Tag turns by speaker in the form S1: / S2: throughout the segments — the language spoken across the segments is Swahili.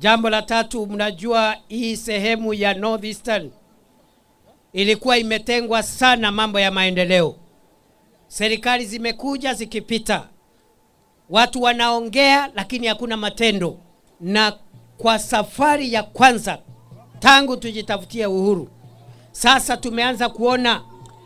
S1: Jambo la tatu, mnajua hii sehemu ya Northeastern ilikuwa imetengwa sana mambo ya maendeleo. Serikali zimekuja zikipita, watu wanaongea lakini hakuna matendo. Na kwa safari ya kwanza tangu tujitafutie uhuru, sasa tumeanza kuona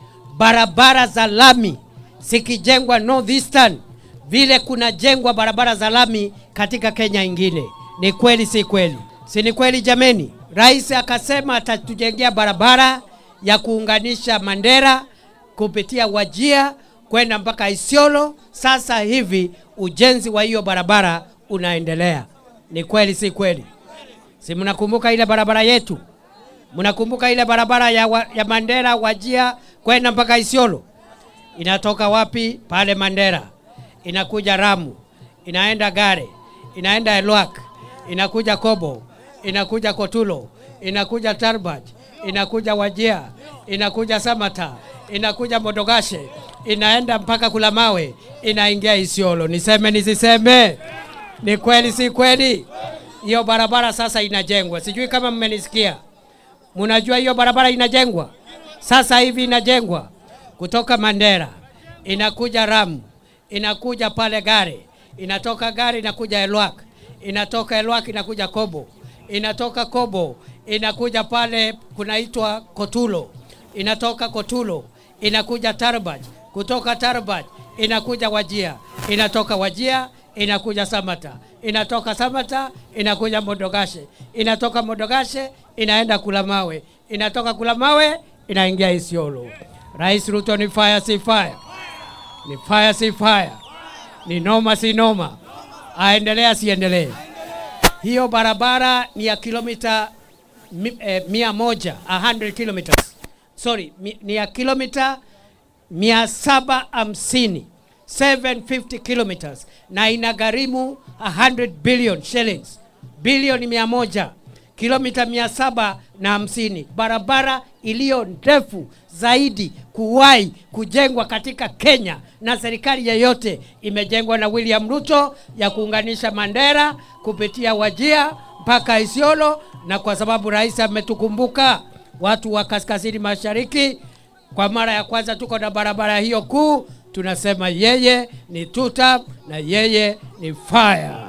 S1: barabara za lami zikijengwa Northeastern vile kunajengwa barabara za lami katika Kenya ingine. Ni kweli si kweli? Si ni kweli jameni? Rais akasema atatujengea barabara ya kuunganisha Mandera kupitia Wajia kwenda mpaka Isiolo. Sasa hivi ujenzi wa hiyo barabara unaendelea. Ni kweli si kweli? Si mnakumbuka ile barabara yetu? Mnakumbuka ile barabara ya, wa, ya Mandera Wajia kwenda mpaka Isiolo? Inatoka wapi? Pale Mandera, inakuja Ramu, inaenda Gare, inaenda Elwak, inakuja Kobo, inakuja Kotulo, inakuja Tarbaj, inakuja Wajia, inakuja Samata, inakuja Modogashe, inaenda mpaka Kulamawe, inaingia Isiolo. Niseme nisiseme? Ni kweli si kweli? Hiyo barabara sasa inajengwa, sijui kama mmenisikia. Munajua hiyo barabara inajengwa sasa hivi, inajengwa kutoka Mandera inakuja Ramu, inakuja pale Gare, inatoka Gare inakuja Elwak, inatoka Elwak inakuja Kobo, inatoka Kobo inakuja pale kunaitwa Kotulo, inatoka Kotulo inakuja Tarbaj, kutoka Tarbaj inakuja Wajia, inatoka Wajia inakuja Samata, inatoka Samata inakuja Modogashe, inatoka Modogashe inaenda Kulamawe, inatoka Kulamawe inaingia Isiolo. Rais Ruto ni fire si fire, ni fire si fire, ni noma si noma, aendelee asiendelee? Hiyo barabara ni ya kilomita mi, eh, mia moja, 100 kilometers. Sorry, mi, ni ya kilomita mia saba hamsini 750 kilometers na inagharimu 100 billion shillings, bilioni mia moja kilomita mia saba na hamsini barabara iliyo ndefu zaidi kuwahi kujengwa katika Kenya na serikali yeyote imejengwa na William Ruto ya kuunganisha Mandera kupitia Wajia mpaka Isiolo, na kwa sababu rais ametukumbuka watu wa kaskazini mashariki, kwa mara ya kwanza tuko na barabara hiyo kuu, tunasema yeye ni tuta na yeye ni fire.